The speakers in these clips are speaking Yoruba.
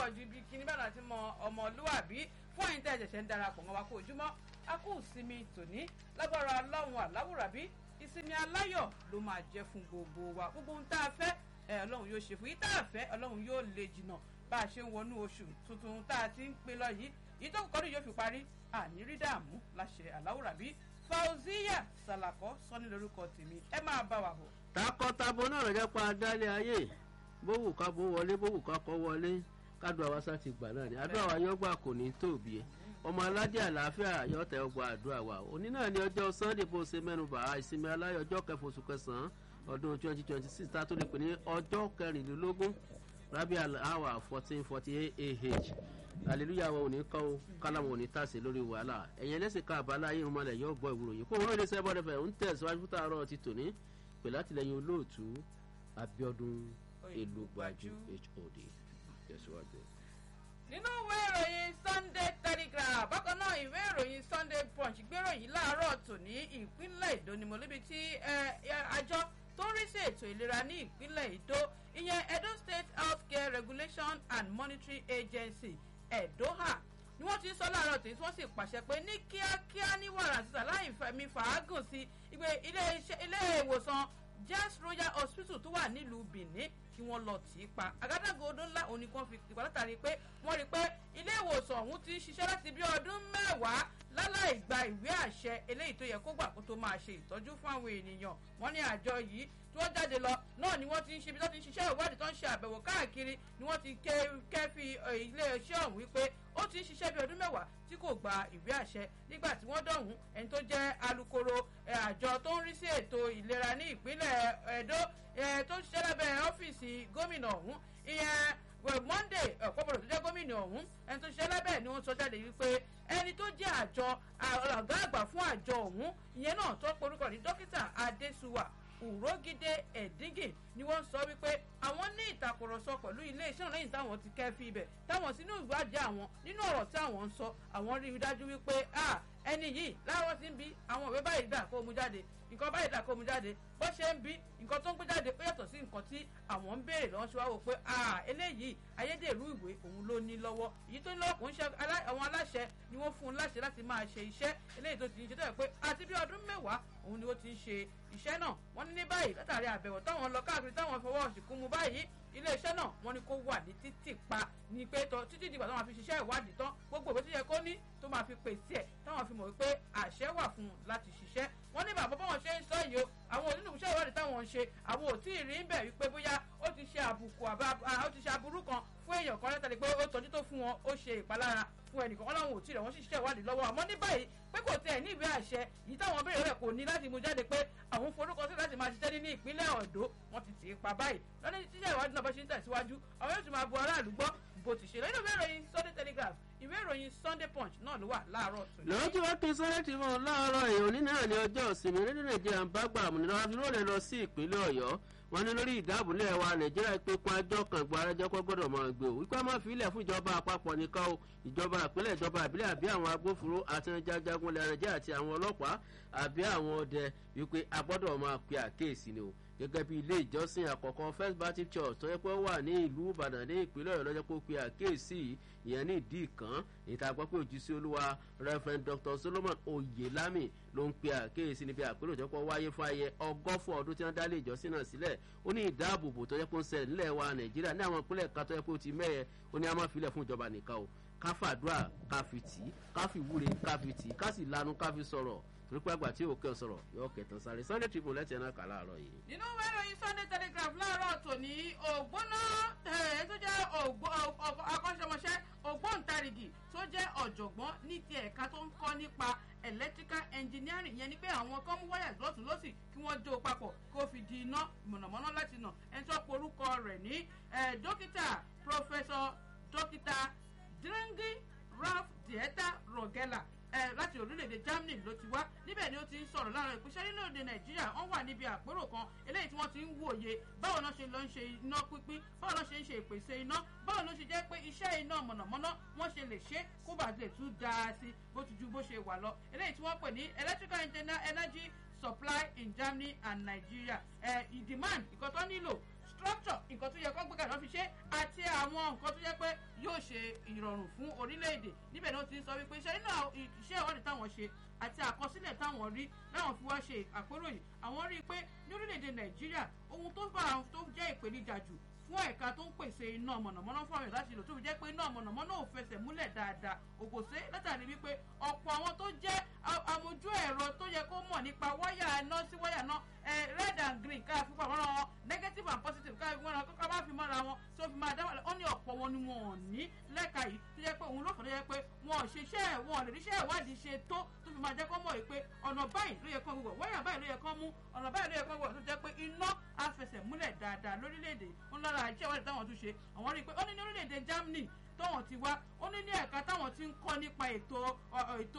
pọ̀ ju ibi kíní bẹ́ẹ̀ láti mọ ọmọlúwàbí fún ẹ̀yin tẹ́ ẹ ṣẹ̀ṣẹ̀ ń darapọ̀ mọ́ wa kó ojúmọ́ a kú ìsinmi tòní lágbára ọlọ́run àláwùrábí ìsinmi aláyọ̀ ló máa jẹ́ fún gbogbo wa gbogbo ohun tá a fẹ́ ẹ ọlọ́run yóò ṣe fún yìí tá a fẹ́ ọlọ́run yóò lè jìnnà bá a ṣe ń wọnú oṣù tuntun tá a ti ń pè lọ yìí yìí tó kọ́ni yóò fi parí àní rí dààmú láṣẹ àláwùrábí fauziya salako sọ́ni lórúkọ tèmi ẹ máa bá wa bọ̀. takọtabo náà lọ́jọ́ pa adálẹ̀ ayé bówù ká bó wọlé bówù ká kọ́ wọlé kádùn àwa sá ti gbà náà ni àdúrà wa yọgbà kò ní tóbi ẹ ọmọ aládé àlàáfíà yọtẹ ọgbà àdúrà wa òní náà ní ọjọ́ sunday bó ṣe mẹ́nuba ìsinmi aláyọ̀ ọjọ́ kẹfà oṣù kẹsàn-án ọdún twenty twenty six tá a tó lè pè ní ọjọ́ kẹrìnlélógún rabi alawa fourteen forty eight ah hallelujah wa òní kọ́ kálámù òní tàṣe lórí wàhálà ẹ̀yìn ẹlẹ́sìn ká àbálá ayé ìrúnmọ́lẹ̀ yóò gbọ́ ìwúrò yìí kó wọn lè sẹ́bọ̀ rẹ̀ ń tẹ̀síwájú fún tààrọ̀ ti tòní pẹ̀lú àtìlẹyìn olóòtú abiodun elugbajú hod tẹ̀síwájú. nínú ìwé ìròyìn sunday telegraph bákan náà ìwé ìròyìn sunday punch gbéròyìn láàárọ̀ tòní ìpínlẹ̀ èdò ni mo lébi tí àjọ tó ń rí sí ètò ìlera ní ìpínlẹ̀ èdò ìyẹn edo state healthcare regulation and monitoring agency edoha ni wọ́n ti sọ láàárọ̀ tí wọ́n sì pàṣẹ pé ní kíákíá ní wàrà sísà láì fẹ̀mí fàágùn sí ìgbé ilé ìwòsàn jazz royal hospital tó wà nílùú benin kí wọ́n lọ tì í pa àgádágodo ọdún ńlá òní kan fi tìpa látàrí pé wọ́n rí i pé ilé ìwòsàn ọ̀hún ti ń ṣiṣẹ́ láti bí ọdún mẹ́wàá láláì gba ìwé àṣẹ eléyìí tó yẹ kó gbà kó tó máa ṣe ìtọ́jú fún àwọn ènìyàn wọ́n ní àjọ yìí tí wọ́n jáde lọ náà ni wọ́n ti ń ṣe ibi tó ti ń ṣiṣẹ́ ìwádìí tó ń ṣe àbẹ̀wò káàkiri ni wọ́n ti kẹ́fì iléeṣẹ́ ọ̀hún wípé ó ti ń ṣiṣẹ́ bí ọdún mẹ́wàá tí kò gba ìwé àṣẹ nígbà tí wọ́n dọ̀hún ẹni tó jẹ́ alukoro àjọ tó ń rí sí ètò ìlera ní ìpínlẹ̀ edo tó ń ṣiṣẹ́ lábẹ́ ọ́fíìsì gómìnà ọ̀hún ìyẹn monday ọ̀pọ̀pọ̀lọ̀ tó jẹ́ gómìnà ọ̀hún ẹni tó ṣiṣẹ́ lábẹ́ ni wọ́n sọ jáde wípé ẹni tó jẹ́ àjọ ọ̀gá àgbà fún àjọ ọ̀hún ìyẹn náà tó porúkọ ní dókítà adéṣuwà òrógidé ẹ̀díngì ni wọ́n sọ wípé àwọn ní ìtàkùrọ̀sọ pẹ̀lú iléeṣẹ́ lẹ́yìn táwọn ti kẹ́ fi ibẹ̀ táwọn sínú ìwádìí àwọn nínú ọ̀rọ̀ tí àwọn ń sọ àwọn rí i dájú wípé ẹni yìí láwọn ti ń bí àwọn ìwé báyìí dà kó mu jáde nǹkan báyìí dà kó mu jáde bó ṣe ń bí nǹkan tó ń gbé jáde ó yàtọ̀ sí nǹkan tí àwọn ń béèrè lọ́wọ́ ṣe wá wò pé eléyìí ayédèrú ìwé òun ló ní lọ́wọ́ èyí tó ní lọ́wọ́ kò ń ṣe àwọn aláṣẹ ni wọ́n fún un láṣẹ láti máa ṣe iṣẹ́ eléyìí tó ti ń ṣe tó yẹ pé àti bí ọdún mẹ́wàá òun ni ó ti ń ṣe iṣẹ́ náà wọ́n ní ní báyìí látàrí àbẹ̀wò táwọn lọ káàkiri táwọn fọwọ́ ṣìkún mu báyìí iléeṣẹ́ náà wọ́n ní kó wà ní títì pa ní pé tọ́ títí dìgbà táwọn fi ṣiṣẹ́ ìwádìí tán gbogbo ìwé tó yẹ kó ní tó máa fi pèsè ẹ̀ táwọn fi mọ̀ wípé àṣẹ wà fún un láti ṣiṣẹ́ wọ́n ní bàbá báwọn ṣe ń sọ yìí o àwọn onínúṣẹ́ ìwádìí táwọn ń ṣe àwọn ò tí ì rí ń bẹ̀ wípé bóyá ó ti ṣe àbùkù àbá ó ti ṣe aburú kan fún èèyàn kan látàrí pé ó tọ́jú tó fún wọn ó ṣe ìpalára fún ẹnìkan wọn làwọn ò tí ì rẹ̀ wọ́n sì ṣiṣẹ́ ìwádìí lọ́wọ́ àmọ́ ní báyìí pé kò tẹ̀ ní ìwé àṣẹ yìí táwọn béèrè rẹ̀ kò ní láti mú jáde pé àwọn forúkọ sí láti máa ṣiṣẹ́ ní ìpínlẹ̀ ọ̀dọ́ wọn ti tì í pa báyìí lọ́dún tíṣẹ́ ìwádìí náà bá ṣe ń tẹ̀síwájú àwọn yóò tún máa bu aráàlú gbọ́ bó ti ṣe lọ́dún ìwé ìròyìn sunday telegraph ìwé ìròyìn sunday punch náà ló wà láàárọ̀ tòní. lọ́jọ́ wá kí sunday ti mọ̀ láàárọ̀ èèyàn ní náà ní ọjọ́ ìsinmi rédíò nàìjíríà ń bá gbà àmúnira wá fi lóòrè lọ sí ìpínlẹ̀ ọ̀yọ́ wọn ní lórí ìdáàbòlẹ̀ wa nàìjíríà pé kún ajọ́ kan gbọ́ arájọ́ kọ́ gbọ́dọ̀ máa gbé o wípé a máa fi ilẹ̀ fún ìjọba àpapọ̀ nìkan o ìjọba ìpínlẹ̀ ìjọba àbílẹ̀ àbí àwọn agbófinró àti jajagun ilẹ̀ nàìjíríà àti àwọn ọlọ́pàá àbí àwọn ọdẹ wípé a gbọ́dọ̀ máa pe àkéèsí ni o gẹ́gẹ́ bí ilé ìjọsìn àkọ́kọ́ first baptist church tó yẹ pé ó wà ní ìlú ìbàdàn ní ìpínlẹ̀ ọ̀yọ́ lọ́jọ́ pé ó pe àkéèsí ìyẹn ní ìdí ìkan ìta gbọ́ pé òjì sí olúwa reverend dr solomon oyelami ló ń pe àkéèsí níbi àpérò tó kọ́ wáyé fún ayẹ ọgọ́fọ̀ ọdún tí wọ́n dá ilé ìjọsìn náà sílẹ̀ ó ní ìdáàbòbò tó yẹ pé ó ń ṣẹlẹ̀ nílẹ̀ wa nàìjíríà ní àwọn ìpínlẹ̀ kan tó yẹ pé ó ti mẹ́yẹ ó ní a máa filẹ̀ fún ìjọba nìkan o ká fàdúrà ká fi tì í ká fi wúre ká fi tì í ká sì lanu ká fi sọ̀rọ̀ torí pé àgbà tí òkè sọ̀rọ̀ yóò kẹtàn sáré sunday tribune lẹ́tẹ̀ẹ́ náà kà láàárọ̀ yìí. nínú ìwé ìròyìn sunday telegraph láàárọ̀ tòní ògbóná ẹ̀ tó jẹ́ akọ́ṣẹ́mọṣẹ́ ògbóǹtarìgì tó jẹ́ ọ̀jọ̀gbọ́n ní ti ẹ̀ka tó ń kọ́ nípa electrical engineering yẹn ni pé àwọn kan mú wáyà lọ́tún lọ́sì kí wọ́n jó papọ̀ kó fi di iná mọ̀nàmọ́ná láti nà ẹni tó porúkọ rẹ̀ ní dókítà professor dókítà drengi ralph dieta rogela láti orílẹ̀-èdè germany ló ti wá níbẹ̀ ni ó ti ń sọ̀rọ̀ láàárọ̀ ìpínṣẹ́ nílòdì nàìjíríà wọ́n wà níbi àpérò kan eléyìí tí wọ́n ti ń wòye báwo náà ṣe lọ ń ṣe iná pínpín báwo náà ṣe ń ṣe ìpèsè iná báwo ló ṣe jẹ́ pé iṣẹ́ iná mọ̀nàmọ́ná wọ́n ṣe lè ṣe kó bàa lè tún dáa sí bó ti ju bó ṣe wà lọ eléyìí tí wọ́n pè ní electrical energy supply in germany and nigeria ẹ̀ ìdìmán ìkọ́tọ́ nílò infrastructure nǹkan tó yẹ kó gbé kàdán fi ṣe àti àwọn nǹkan tó yẹ pé yóò ṣe ìrọ̀rùn fún orílẹ̀-èdè níbẹ̀ ni ó ti ń sọ wípé iṣẹ́ nínú iṣẹ́ ìwádìí táwọn ṣe àti àkọsílẹ̀ táwọn rí láwọn fi wá ṣe àpérò yìí àwọn rí i pé ní orílẹ̀-èdè nàìjíríà ohun tó bá àwọn tó jẹ́ ìpèníjà jù fún ẹ̀ka tó ń pèsè iná mọ̀nàmọ́ná fún àwọn láti lò tó fi jẹ́ pé iná mọ̀nàmọ́ná ò fẹsẹ̀ múlẹ̀ dáadáa ògòsé látàrí wípé ọ̀pọ̀ àwọn tó jẹ́ amójú ẹ̀rọ tó yẹ kó mọ̀ nípa wáyà iná sí wáyà náà red and green ká fi pamọ́ ra wọn negative and positive ká fi mọ́ra wọn ká bá fi mọ́ra wọn tó fi máa dá wàlẹ̀ ó ní ọ̀pọ̀ wọn ni wọn ò ní lẹ́ka yìí tó yẹ pé òun ló fọ́ tó yẹ pé wọn ò ṣiṣẹ́ wọn ò lè ríṣẹ́ ìwádìí ṣe tó tó fi máa jẹ́ kó mọ̀ pé ọ̀nà báyìí ló yẹ kó gbogbo wáyà báyìí ló yẹ kó mú ọ̀nà báyìí ló yẹ kó gbogbo tó jẹ́ pé iná á fẹsẹ̀ múlẹ̀ dáadáa lórílẹ̀‐èdè ń lára iṣẹ́ ìwádìí táwọn tún ṣe àwọn rí i pé ó ní ní orílẹ̀‐èdè Germany tọ́wọ̀n ti wá ó ní ní ẹ̀ka táwọn ti ń kọ́ nípa ètò ètò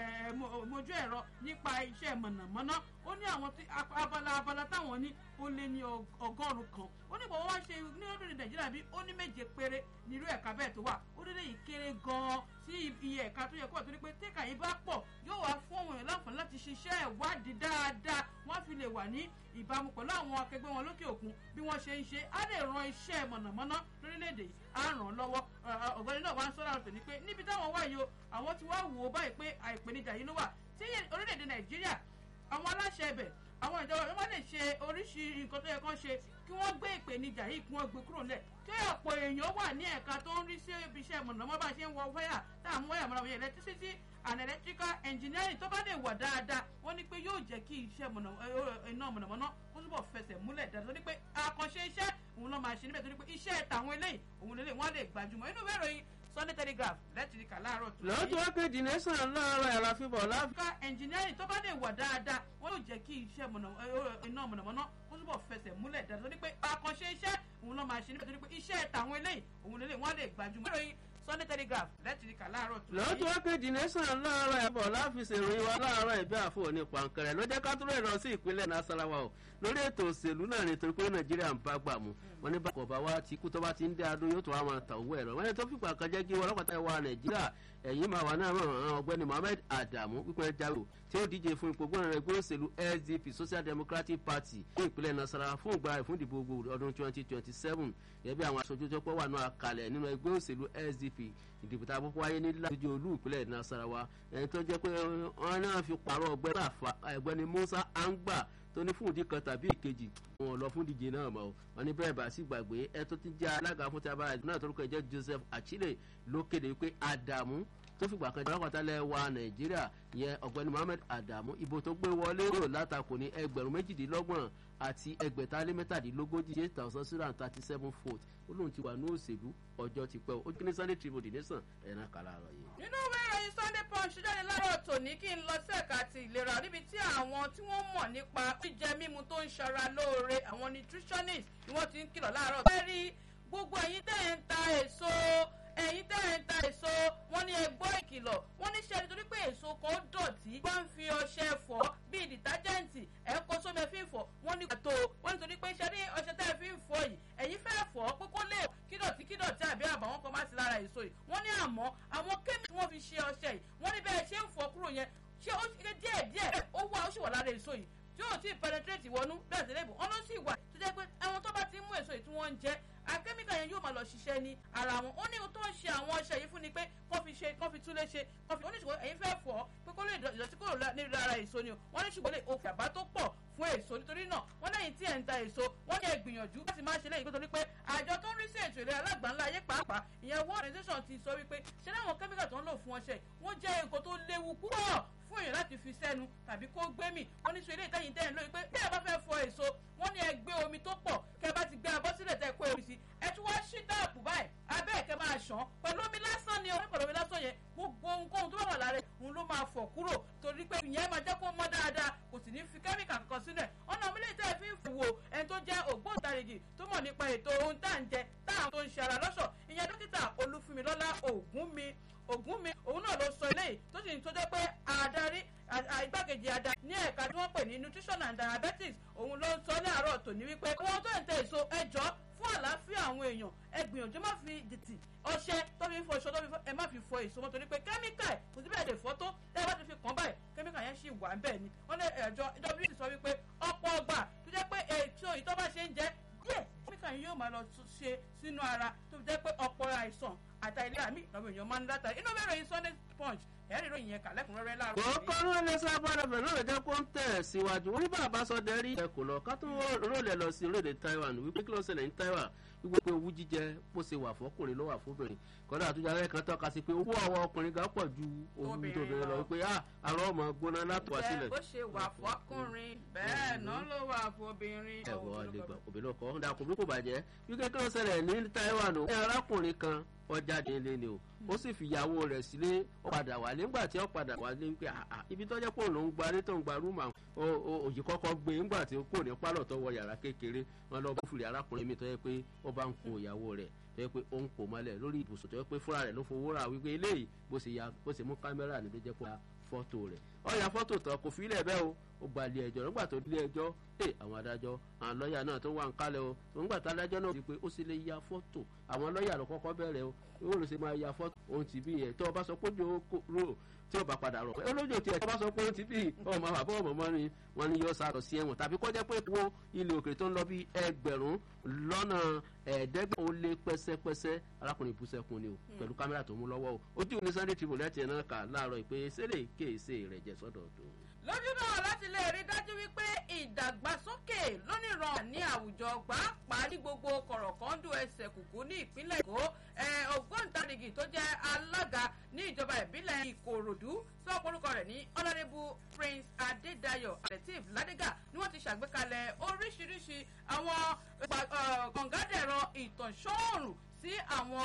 mojú ẹ̀rọ nípa iṣẹ́ mọ̀nàmọ́ná ó ní àwọn abala abala táwọn ní ó lé ní ọgọ́rùn-ún kan ó ní bọ̀wọ́ wá ṣe ní orílẹ̀ nàìjíríà bí ó ní méje péré nírú ẹ̀ka bẹ́ẹ̀ tó wà ó dé léyìí kéré gan-an sí iye ẹ̀ka tó yẹ kó wà torí pé tẹ́ka yìí bá pọ̀ yóò wá fún àwọn èèyàn láǹfààní láti ṣiṣẹ́ ìwádìí dáadáa wọ́n fi lè wà ní ìbámu pẹ̀lú àwọn akẹgbẹ́ wọn lókè òkun bí wọ́n ṣe ń ṣe á lè ran iṣẹ́ mọ̀nàmọ́ná lórílẹ̀‐èdè yìí á ràn án lọ́wọ́ ọ̀gbẹ́ni náà wá ń sọ́ra ọ̀tọ̀ ní pé níbi táwọn wà yìí o àwọn ti wá wò ó báyìí pé àìpèníjà yìí ló wà tí orílẹ̀‐èdè nàìjíríà àwọn aláṣẹ ibẹ̀ àwọn ìjọba wọn lè ṣe oríṣi nǹkan tó yẹ kán ṣe kí wọ́n gbé ìpèníjà yìí kí wọ́n gbé kúrò nílẹ̀ kí ọ̀pọ̀ èèyàn wà ní ẹ̀ka tó ń rí sí ibi iṣẹ́ mọ̀nàmọ́ bá ṣe ń wọ wáyà tá à ń wáyà mọ̀nàmọ́ yẹn electricity and electrical engineering tó bá lè wà dáadáa wọ́n ní pé yóò jẹ́ kí iṣẹ́ iná mọ̀nàmọ́ná kó túbọ̀ fẹsẹ̀ múlẹ̀ dáadáa tó ní pé àkànṣe iṣẹ́ òun ló máa ṣe níbẹ̀ tó ní pé iṣẹ́ tàwọn eléyìí òun lélẹ̀ wọ́n lè gbajúmọ̀ inú ìwé ìròyìn Sunday Telegraph lẹ́tìrìkà láàárọ̀ tó. lọ́jọ́ kejì nation láàárọ̀ ẹ̀ la fi bọ̀ láfi. ká engineering tó bá lè wà dáadáa wọ́n yóò jẹ́ kí iṣẹ́ iná mọ̀nàmọ́ná kó túbọ̀ fẹsẹ̀ múlẹ̀ dáadáa tó ní pé àkànṣe iṣẹ́ òun ló máa ṣe níbẹ̀ tó ní pé iṣẹ́ tàwọn eléyìí òun lélẹ̀ wọ́n lè gbajúmọ̀ ìròyìn Sunday Telegraph lẹ́tìrìkà láàárọ̀ tó. lọ́jọ́ kejì nation láàárọ̀ ẹ̀ bọ̀ láfíìsì ìròyìn wa láàárọ̀ ìbí àfọ̀ ní pàǹkẹrẹ ló jẹ́ ká tó rẹ̀ lọ sí ìpínlẹ̀ Nasarawa o lórí ètò òṣèlú náà nítorí pé Nàìjíríà ń bá gbà mú wọn ní bákọ̀ bá wa ti kú tó bá ti ń dé adó yóò tó wá máa tà owó ẹ̀rọ wọn ní tó fìgbà kan jẹ́ kí wọn ọlọ́pàá wa Nàìjíríà ẹ̀yìn máa wà náà ràn ọ̀gbẹ́ni Mohammed Adamu pípẹ́ jáwé tí ó díje fún ipò gbọ́nà ẹgbẹ́ òṣèlú SDP Social Democratic Party ní ìpínlẹ̀ Nasarawa fún ìgbà ìfúndìbò ọdún 2027 gẹ́gẹ́ àwọn aṣojú tó pọ̀ wà náà kalẹ̀ nínú ẹgbẹ́ òṣèlú SDP ìdìbò tá a kọ́kọ́ wáyé ní lójú olú ìpínlẹ̀ Nasarawa ẹni tó jẹ́ pé wọ́n náà fi pààrọ̀ ọ̀gbẹ́ni Musa Angba tó ní fún ìdí kan tàbí ìkejì wọn lọ fún díje náà mọ́ wọn ní bẹ́ẹ̀ bá sì gbàgbé ẹ tó ti jẹ́ alága fún tábàrà ìdìbò náà torúkọ jẹ́ Joseph Achille ló kéde pé Adamu tó fìgbà kan jẹ́ alákọ̀tálẹ̀ wa Nàìjíríà yẹn ọ̀gbẹ́ni Mohammed Adamu ìbò tó gbé wọlé rò látakò ní ẹgbẹ̀rún méjìdínlọ́gbọ̀n àti ẹgbẹ̀ta lé mẹ́tàdínlógójì eight thousand six hundred thirty seven votes ó lóun ti wà ní òṣèlú ọjọ́ ti pẹ́ o ó kí ní Sunday Tribune nation ẹ̀ràn kàlà àrọ̀ yìí. nínú ìwé ìròyìn Sunday Punch jáde láàárọ̀ tòní kí n lọ sí ẹ̀ka ti ìlera níbi tí àwọn tí wọ́n mọ̀ nípa jíjẹ mímu tó ń ṣara lóore àwọn nutritionist ni wọ́n ti ń kìlọ̀ láàárọ̀. bẹ́ẹ̀ rí gbogbo ẹ̀yin tẹ́ ẹ̀ ń ta èso ẹ̀yin tẹ́ ẹ̀ ń ta èso wọ́n ní ẹ gbọ́ ìkìlọ̀ wọ́n ní ṣe nítorí pé èso kan dọ̀tí wọ́n ń fi ọṣẹ fọ̀ bíi dìtájẹ́ǹtì ẹ̀ kó sómi ẹ̀ fi ń fọ̀ wọ́n ní pàtó wọ́n nítorí pé ṣe ní ọṣẹ tẹ́ ẹ fi ń fọ̀ yìí ẹ̀yin fẹ́ fọ̀ pé kó lè kídọ̀tí kídọ̀tí àbí àbàwọ́n kan má sí lára èso yìí wọ́n ní àmọ́ àwọn kémìkì wọ́n fi ṣe ọṣẹ yìí wọ́n ní bẹ́ẹ̀ ṣe ń fọ̀ kúrò yẹn ṣé ó ṣe díẹ̀ díẹ̀ ó wà ó sì wà lára èso yìí tí yóò tí ì penetrate wọnú bẹ́ẹ̀ sí lẹ́bùn ọ̀nà sì wà tó jẹ́ pé àwọn tó bá ti mú èso yìí tí wọ́n ń jẹ akẹ́míkà yẹn yóò máa lọ ṣiṣẹ́ ní ara wọn ó ní ohun tó ń ṣe àwọn ọṣẹ yìí fún ni pé kọ́ fi ṣe kọ́ fi túlé ṣe kọ́ fi oníṣòwò ẹ̀yin fẹ́ fọ̀ pé kó lè ìdọ̀tí kúrò ní ara èso ni o wọ́n ní ṣùgbọ́n lè òkè àbá tó pọ̀ fún èso nítorí náà wọ́n lẹ́yìn tí ẹ̀ ń ta èso wọ́n ní ẹ gbìyànjú láti máa ṣe lẹ́yìn nítorí pé àjọ tó ń rí sí ètò ìlera alágbàńlá ayé pàápàá ìyẹn world organization ti sọ wípé ṣé láwọn kẹ́míkà tó ń lò fún ọṣẹ wọ́n jẹ́ nǹkan tó léwu púpọ̀ fún èèyàn láti fi sẹ́nu tàbí kó gbé mì wọ́n ní sọ ilé ìtẹ́yìn tẹ́yìn lórí pé bí ẹ bá fẹ́ fọ èso wọ́n ní ẹ gbé omi tó pọ̀ kẹ́ bá ti gbé abọ́ sílẹ̀ tẹ́ kó omi sí ẹ tún wá ṣí dáàbò báyìí abẹ́ ẹ̀kẹ́ máa ṣàn pẹ̀lú omi lásán ni o pẹ̀lú omi lásán yẹn gbogbo ohunkóhun tó bá wà lára òun ló máa fọ̀ kúrò torí pé ìyẹn máa jẹ́ kó mọ́ dáadáa kò sì ní fi kẹ́míkà kankan sílẹ̀ ọ̀nà omi lè tẹ́ fi ń fò ẹni tó jẹ́ ògbóǹtarìgì tó mọ̀ nípa ètò ohun tá à ń jẹ táwọn tó ń ṣe ara lọ́ṣọ̀ ìyẹn dókítà olúfúnmilọ́lá ògúnmi ògúnmi òun náà ló sọ eléyìí tó sì ń tó jẹ́ pé àdarí igbákejì adarí ní ẹ̀ka tí wọ́n pè ní nutrition and diabetes òun ló ń sọ ní àárọ̀ tòní wípé àwọn tó ń tẹ èso ẹjọ́ fún àlàáfíà àwọn èèyàn ẹ gbìyànjú má fi dìtì ọṣẹ tó fi ń fọ èso tó fi fọ ẹ má fi fọ èso mọ́ torí pé kẹ́míkà ẹ̀ kò sí bẹ́ẹ̀ lè fọ́ tó tẹ́ ẹ bá ti fi kàn báyìí kẹ́míkà yẹn sì wà bẹ́ẹ̀ ni wọ́n ní ẹ̀jọ́ wc sọ wípé ọ̀pọ̀ ọgbà tó jẹ́ pé èso yìí tó bá ṣe ń jẹ díẹ̀ kẹ́míkà yìí máa lọ ṣe sínú ara tó fi jẹ́ pé ọ̀pọ̀ àìsàn àtàlẹ́ àmì lọ́mọ èèyàn máa ń látàrí inú bẹ̀rẹ̀ yìí sunday punch ẹ̀rí ìròyìn yẹn kà lẹ́kùnrẹ́rẹ́ láàárọ̀ kò kọ́rọ́ ilé sábàdàn bẹ̀rẹ̀ náà jẹ́ kó ń tẹ̀ síwájú wọn ní bàbá sọ dẹ́rí ẹ kò lọ ká tó rólẹ̀ lọ sí orílẹ̀ Taiwan wípé kí ló ṣẹlẹ̀ ní Taiwan wípé pé owú jíjẹ bó ṣe wà fọkùnrin ló wà fóbìnrin kọ́dà àtúnjà alẹ́ kan tọ́ka sí pé owó àwọn ọkùnrin gan pọ̀ ju owó tóbìnrin lọ wípé àrọ́ ọmọ gbóná látọ̀ sílẹ̀. bó ṣe wà fọkùnrin bẹ́ẹ̀ náà ló wà fóbìnrin. ẹ wọ àlegbà obìnrin ọkọ ọ̀dà kò bí kò bàjẹ́ wípé kí ló ṣẹlẹ̀ ní Taiwan o. arákùnrin kan ọjà délé ni o ó sì fìyàwó rẹ̀ sílé ó padà wá nígbà tí ó padà wá ní pé ibi tó jẹ́ pé òun ló ń gba ní tó ń gba rúùmù àwọn òyì kọ́kọ́ gbé nígbà tí ó kò ní pálọ̀ tó wọ yàrá kékeré wọn lọ bó fìlẹ̀ arákùnrin mi tó yẹ pé ó bá ń kun ìyàwó rẹ̀ tó yẹ pé ó ń kò mọ́lẹ̀ lórí ibùsùn tó yẹ pé fúnra rẹ̀ ló fowó rà wípé eléyìí bó ṣe ya bó ṣe mú kámẹ́rà ní tó jẹ́ pé fọ́tò rẹ̀ ó ya fọ́tò tán kò fi ilẹ̀ bẹ́ẹ̀ o ó gba ilé ẹjọ́ nígbà tó ilé ẹjọ́ ẹ àwọn adájọ́ àwọn lọ́ọ̀yà náà tó wà ń kálẹ̀ o nígbà tó adájọ́ náà ti pé ó sì lè ya fọ́tò àwọn lọ́ọ̀yà ló kọ́kọ́ bẹ̀rẹ̀ o ó lè ṣe máa ya fọ́tò ohun ti bí yẹn tó o bá sọ pé ojú ro tí o bá padà rọ̀ pé olójó tiẹ̀ tó o bá sọ pé ohun ti bí ọmọ bàbá ọmọ mọ́ ni wọ́n ní yóò sàrọ̀ sí ẹ̀wọ̀n tàbí kọjá pé wo ilé òkè tó ń lọ bí ẹgbẹ̀rún lọ́nà ẹ̀ẹ́dẹ́gbẹ̀rún ó lé pẹ́sẹ́pẹ́sẹ́ arákùnrin ìbúsẹ́kùn ni o pẹ̀lú kámẹ́rà tó mú lọ́wọ́ o ojú ní Sunday Tribune lẹ́tì ẹ̀ náà kà láàárọ̀ ìpè sẹ́lẹ̀ kéèsè rẹ̀ jẹ́ sọ́dọ̀ tó lójú náà láti lè rí dájú wípé ìdàgbàsókè lónìràn ní àwùjọ pàápàá ní gbogbo kọ̀rọ̀kọ́ndù ẹsẹ̀ kùkú ní ìpínlẹ̀ èkó ògbóǹtarìgì tó jẹ́ alága ní ìjọba ìbílẹ̀ ìkòròdú sọ orúkọ rẹ̀ ní ọ̀nàdébù prince adédayọ̀ lateef ládégà ni wọ́n ti ṣàgbékalẹ̀ oríṣiríṣi àwọn kọ̀ǹgádẹ̀rọ ìtànṣọ́ọ̀rùn sí àwọn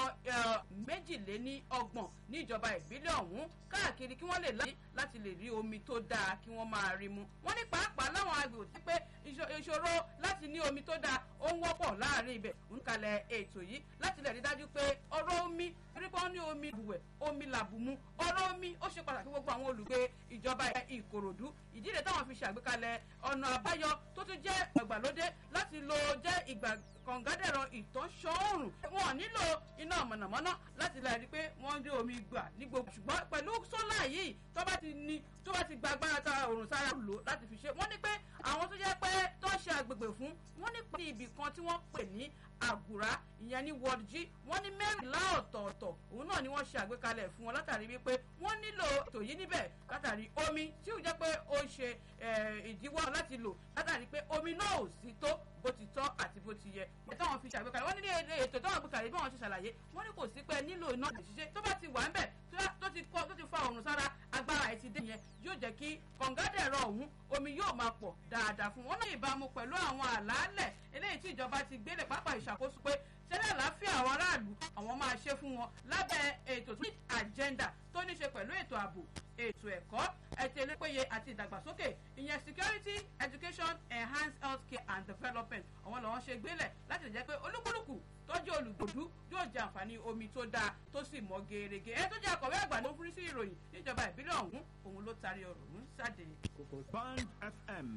méjìléní ọgbọ̀n ní ìjọba ìbílẹ̀ ọ̀hún káàkiri kí wọ́n lè láyé láti lè rí omi tó dáa kí wọ́n máa rí mu. wọ́n ní pàápàá láwọn agbègbè tí pé ìṣòro láti ní omi tó dáa ó ń wọ́pọ̀ láàrin ibẹ̀ ń kalẹ̀ ètò yìí láti lè rí dájú pé ọ̀rọ̀ omi rípọ́n ní omi ìbùwẹ̀ omi làbùmú ọ̀rọ̀ omi ó ṣe pàtàkì gbogbo àwọn olùgbé ìjọba ìkòròdú ìdí rẹ̀ táwọn fi ṣàgbékalẹ̀ ọ̀nà àbáyọ tó tún jẹ́ ìgbàlódé láti lo jẹ́ ìgbà kọ̀ǹgádẹ̀rọ ìtọ́sọ́ọ̀rùn wọn nílò iná mọ̀nàmọ́ná láti láì rí pé wọ́n rí omi gbà ní gbogbo ṣùgbọ́n pẹ̀lú sólà yìí tó bá ti ní tó bá ti gba agbára ta òrùn sára lò láti fi ṣe wọ́n ní pé àwọn tó jẹ́ pé tó ṣe àgbègbè fún wọ́n ní pé ibì kan tí wọ́n pè ní àgùrá ìyẹn ní ward g wọ́n ní mẹ́rìnlá ọ̀tọ̀ọ̀tọ̀ òun náà ni wọ́n ṣe àgbékalẹ̀ fún wọn látàrí wípé wọ́n nílò ètò yìí níbẹ̀ látàrí omi tí ó jẹ́ pé ó ṣe ìdíwọ́ láti lò látàrí pé omi náà ò sí tó bó ti tọ́ àti bó ti yẹ ètò àwọn fi ṣàgbékalẹ̀ wọ́n ní ètò táwọn àgbékalẹ̀ bí wọ́n ṣe ṣàlàyé wọ́n ní kò sí pé nílò iná ìṣiṣẹ́ tó bá ti wà ń bẹ̀ tó ti kọ́ tó ti fa òrùn sára agbára ẹ̀ ti dé yẹn yóò jẹ́ kí kọ̀ǹgádẹ̀rọ ọ̀hún omi yóò máa pọ̀ dáadáa fún wọn náà ìbámu pẹ̀lú àwọn àlàálẹ̀ eléyìí tí ìjọba ti gbélé pápá ìṣàkóso pé ṣẹlẹ̀ àlàáfíà àwọn aráàlú àwọn máa ṣe fún wọn lábẹ́ ètò tó ní agenda tó ní ṣe pẹ̀lú ètò ààbò ètò ẹ̀kọ́ ètò elépéye àti ìdàgbàsókè ìyẹn security education enhanced health care and development àwọn làwọn ṣe gbélẹ̀ láti lè jẹ́ pé olúkúlùkù tọ́jú olùgbòdú yóò jẹ àǹfààní omi tó dáa tó sì mọ́ gerege ẹ tó jẹ́ akọ̀wé àgbà ló ń fún sí ìròyìn níjọba ìbílẹ̀ ọ̀hún òun ló taari ọ̀rọ̀ ọ̀hún sáde. Band FM.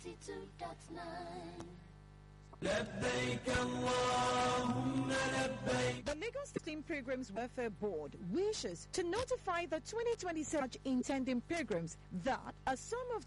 92.9 لبيك اللهم لبيك The Lagos State Pilgrims Welfare Board wishes to notify the 2027 intending pilgrims that a sum of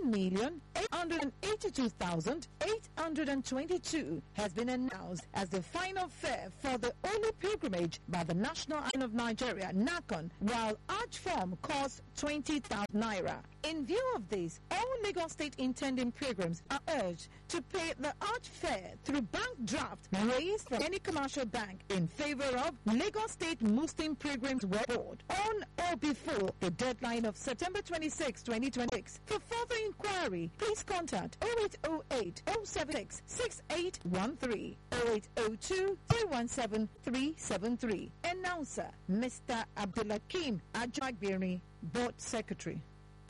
7,882,822 has been announced as the final fare for the only pilgrimage by the National Line of Nigeria, NACON, while Arch form costs 20,000 naira. In view of this, all Lagos State intending pilgrims are urged to pay the arch fare through bank draft raised from any commercial bank in favor of Lagos State Muslim Pilgrims World Board on or before the deadline of September 26, 2026. For further inquiry, please contact 0808 076 6813 0802 317 373. Announcer Mr. Abdulakim Ajagbiri, Board Secretary.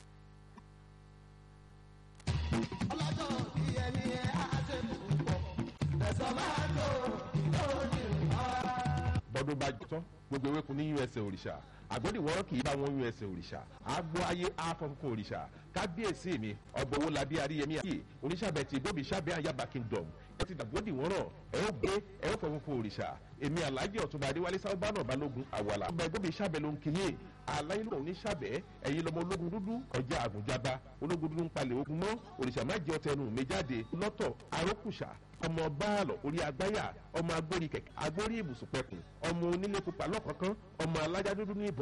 ọlọ́jọ́ bí ẹni ẹ á ṣe púpọ̀ ẹ̀sọ́ máa tó lónìí rárá. bọ́dún bá jọ tán gbogbo ewéko ní usa òrìṣà àgbẹ̀dìwọ́rọ́ kì í bá wọn usa òrìṣà àgbo ayé àfọ̀nkún òrìṣà kábíyèsí mi ọgbà owó labí aríyẹmí àyè oníṣàbẹ̀ ti dóbi ṣàbẹ̀ àyàbá kingdom ẹ ti dàgbò dì wọ́n rọ̀ ẹ ó gbé ẹ ó fọwọ́ fún òrìṣà èmi alájẹ ọ̀túnba adéwálé sábàánà balógun àwàlà ọgbà ẹgbẹ́ mi ṣàbẹ̀ ló ń kíyè aláyé lóun ní ṣàbẹ̀ ẹ̀yin lọmọ ológun dúdú ọjà àgùnjaba ológun dúdú ń palẹ̀ ogun mọ́ òrìṣà má jẹ́ ọtẹnu mi jáde lọ́tọ̀ arókùṣà ọmọ báàlọ̀ orí agbáyà ọmọ agbórí kẹ̀kẹ́ agbórí ibùsùn pẹ̀kùn ọmọ onílé pupa lọ́kọ̀ọ̀kan ọmọ alájá dúdú ní ìbọn